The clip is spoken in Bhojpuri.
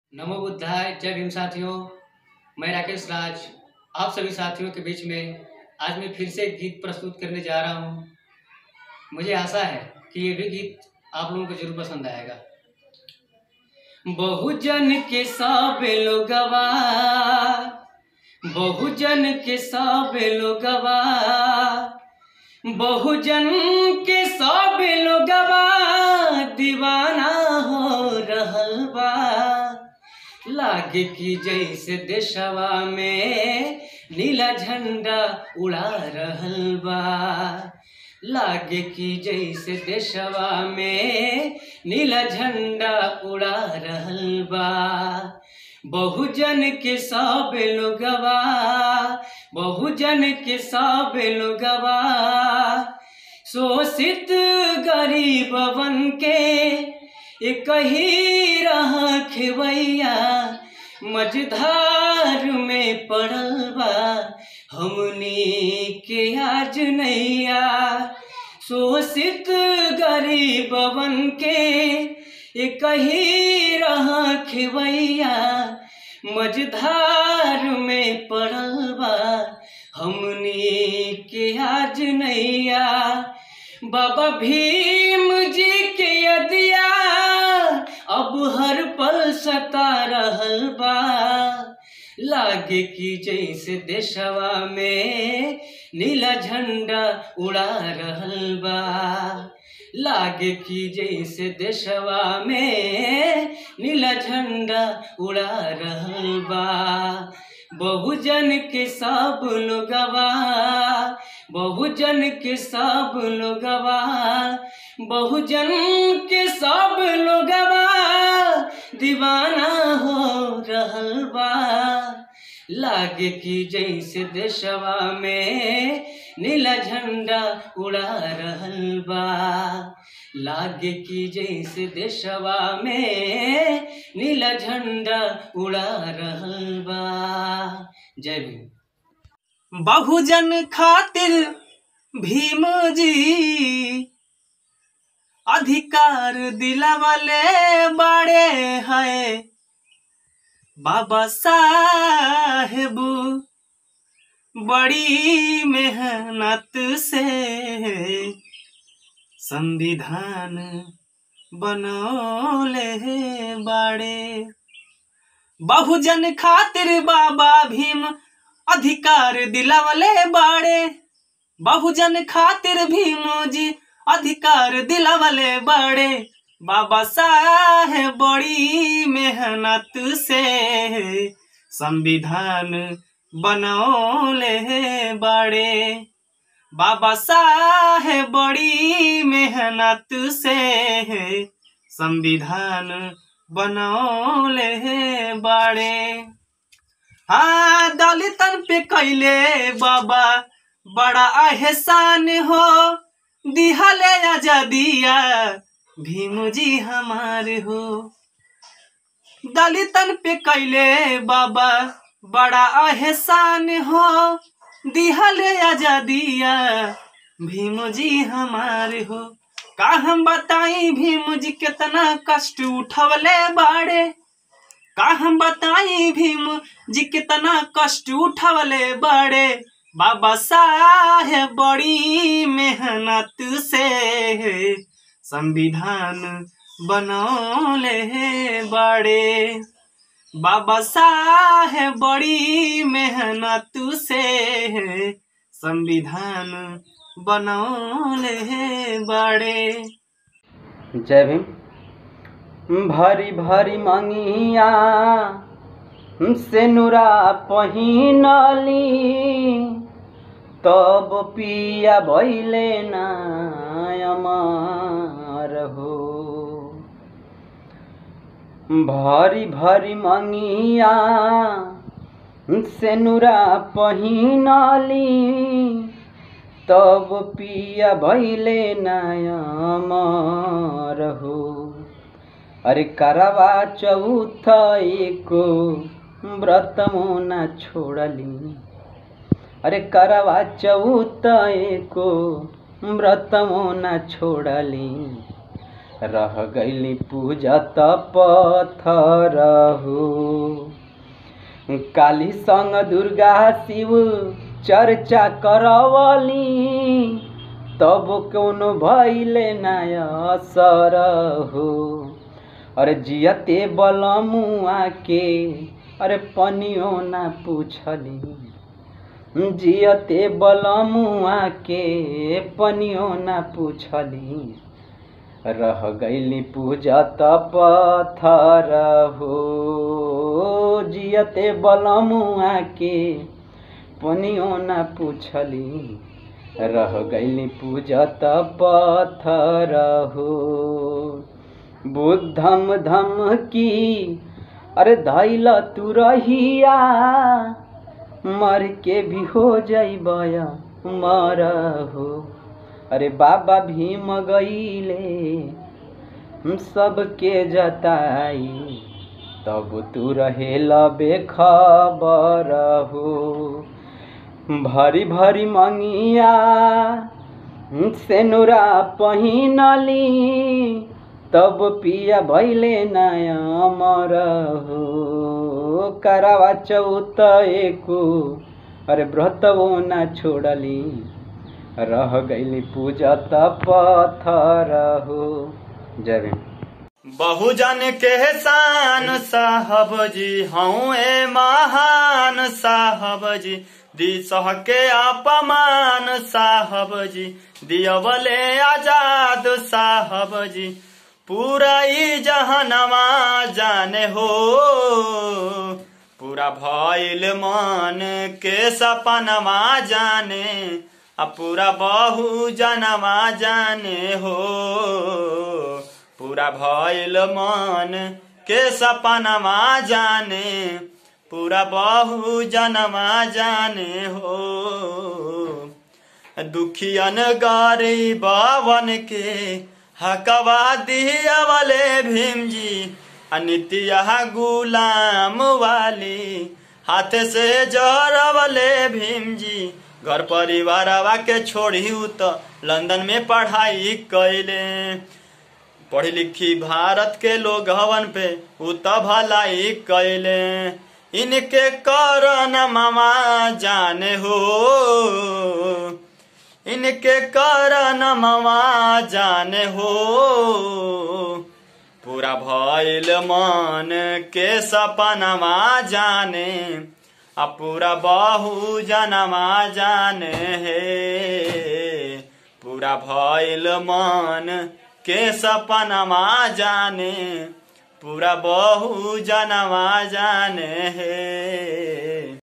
नमो बुद्धाय जय भीम साथियों मैं राकेश राज आप सभी साथियों के बीच में आज मैं फिर से एक गीत प्रस्तुत करने जा रहा हूँ मुझे आशा है कि ये भी गीत आप लोगों को जरूर पसंद आएगा बहुजन के सब लोगवा बहुजन के सब लोगवा बहुजन के सब लोगवा दीवाना हो रहल बा लागे कि जैसे देशवा में नीला झंडा उड़ा रहल बा लागे कि जैसे देशवा में नीला झंडा उड़ा रहल बा बहुजन के सब लोगवा बहुजन के सब लोगवा शोषित गरीबवन के एक ही रहा खेवैया मझधार में पड़ल बा हमनी के आज नैया शोषित गरीबवन के एक ही रहा खेवैया मझधार में पड़ल बा हमनी के आज नैया बाबा भीम जी के यदिया अब हर पल सता रहल बा लागे कि जैसे देशवा में नीला झंडा उड़ा रहल बा लागे कि जैसे देशवा में नीला झंडा उड़ा रहल बा बहुजन के सब लोगवा बहुजन के सब लोगवा बहुजन के सब लोगवा दीवाना हो रहल बा लागे कि जैसे देशवा में नीला झंडा उड़ा रहल बा लागे कि जैसे देशवा में नीला झंडा उड़ा रहल बा जय भीम बहुजन खातिर भीम जी अधिकार दिलावले बड़े हैं बाबा साहेब बड़ी मेहनत से संविधान बनौले बड़े बहुजन खातिर बाबा भीम अधिकार दिलावले बाड़े बहुजन खातिर भीम जी अधिकार दिलावले बाड़े बाबा साहेब बड़ी मेहनत से संविधान बनौले बाड़े बाबा साहेब बड़ी मेहनत से संविधान बनौले बाड़े हाँ दलितन पे कैले बाबा बड़ा एहसान हो दिहले आजादिया भीम जी हमारे हो दलितन पे कैले बाबा बड़ा एहसान हो दिहले आजादिया भीम जी हमारे हो का हम बताई भीम जी कितना कष्ट उठवले बाड़े का हम बताई भीम जी कितना कष्ट उठवले बड़े बाबा साहेब बड़ी मेहनत से संविधान बनौले बड़े बाबा साहेब बड़ी मेहनत से संविधान बनौले बड़े जय भीम भरी भरी मंगिया से नुरा पहिनली तब पिया भैले नायमार हो भरी भरी मंगिया से नुरा पहिनली तब पिया भैले नायमार हो अरे करवा चौथ एको व्रत मोना छोड़ली अरे करवा चौथ एको व्रत मोना छोड़ली रह गईली पूजत पत्थर हो काली संग दुर्गा शिव चर्चा करवली तब कौनो भैले नय असर हो अरे जियते बलमुआ के अरे पनियो ना पूछली जियते बलमुआ के पनियो ना पूछली रह गईली पूजत पत्थर हो जियते बलमुआ के पनियो ना पूछली रह गईली पूजत पत्थर हो बुद्धम धम की अरे धैल तू रहिया मर के भी हो जैबया मर हो अरे बाबा भीम गईले सबके जताई तब तू रहेल बेखबर हो भरी भरी मंगिया सेनुरा पहिनली तब पिया भैले नया अमर हो करवा चौत एको अरे व्रतवो न छोड़ली रह गईली पूजत पत्थर हो जय भीम बहुजन के शान साहब जी हूँ ए महान साहब जी दी सह के अपमान साहब जी दियवले आजाद साहब जी पूरा ई जहनवा जाने हो पूरा भइल मन के सपनवा जाने आ पूरा बहु जनवा जाने हो पूरा भइल मन के सपनवा जाने पूरा बहु जनवा जाने हो दुखियन गरीबवन के हकवा दियावले भीम जी अनित्या गुलाम वाली हाथ से जरवले भीम जी घर परिवारवा के छोड़ी तो लंदन में पढ़ाई कैले पढ़ी लिखी भारत के लोग हवन पे उ त भलाई कैले इनके करन मामा जाने हो इनके करन मामा जाने हो पूरा भइल मन के सपनमा जाने आ पूरा बहु जनमा जाने हे पूरा भइल मन के सपनमा जाने पूरा बहु जनमा जाने हे